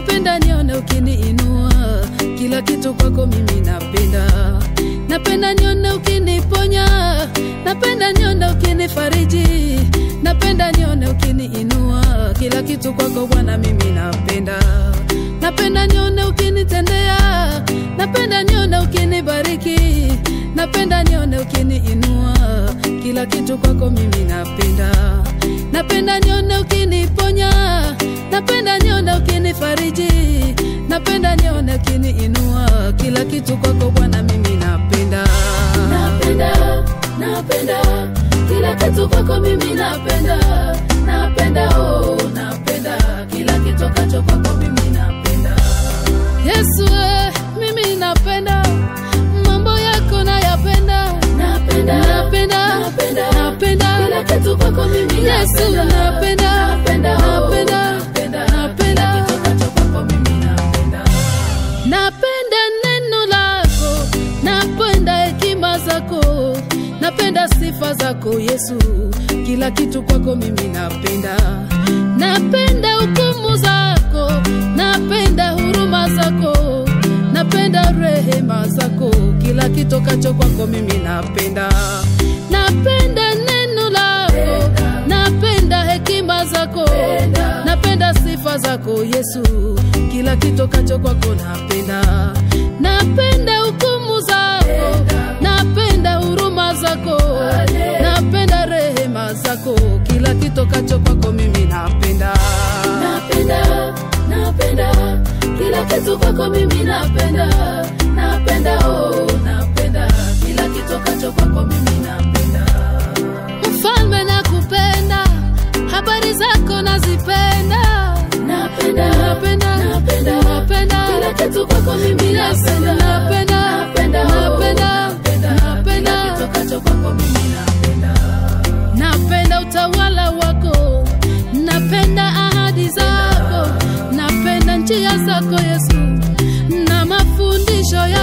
napenda nione ukiniinua, kila kitu kwako mimi napenda. Napenda nione ukiniponya, napenda nione ukinifariji, napenda nione ukiniinua, kila kitu kwako Bwana mimi napenda. Napenda nione ukinitendea, napenda nione ukinibariki, napenda nione ukiniinua, kila kitu kwako mimi napenda. Napenda nione ukiniponya, napenda nione ukinifariji, napenda nione ukiniinua, kila kitu kwako Bwana mimi napenda. Napenda, napenda kila kitu kwako mimi napenda, napenda oh, napenda kila kitu kacho kwako mimi napenda. Yesu eh, mimi napenda mambo yako nayapenda, napenda, napenda, napenda, napenda kila kitu kwako mimi Yesu napenda, napenda, napenda, napenda, napenda kitu kacho kwako mimi napenda. Napenda neno lako, napenda hekima zako, napenda sifa zako Yesu, kila kitu kwako mimi napenda. Napenda hukumu zako, napenda huruma zako, napenda rehema zako, kila kitokacho kwako mimi napenda. Napenda neno lako, napenda hekima zako, napenda sifa zako Yesu, kila kitokacho kwako napenda. Napenda hukumu zako, napenda huruma zako, napenda rehema zako, kila kitokacho kwako mimi napenda. Napenda, napenda kila kitu kwako mimi napenda, napenda oh, napenda kila kitokacho kwako mimi napenda. Mfalme nakupenda, habari zako nazipenda, napenda, napenda, napenda, napenda kila kitu kwako mimi napenda, napenda, napenda, napenda, napenda, napenda kitokacho kwako mimi napenda. Napenda utawala wako, napenda ahadi zako, napenda njia zako Yesu na mafundisho ya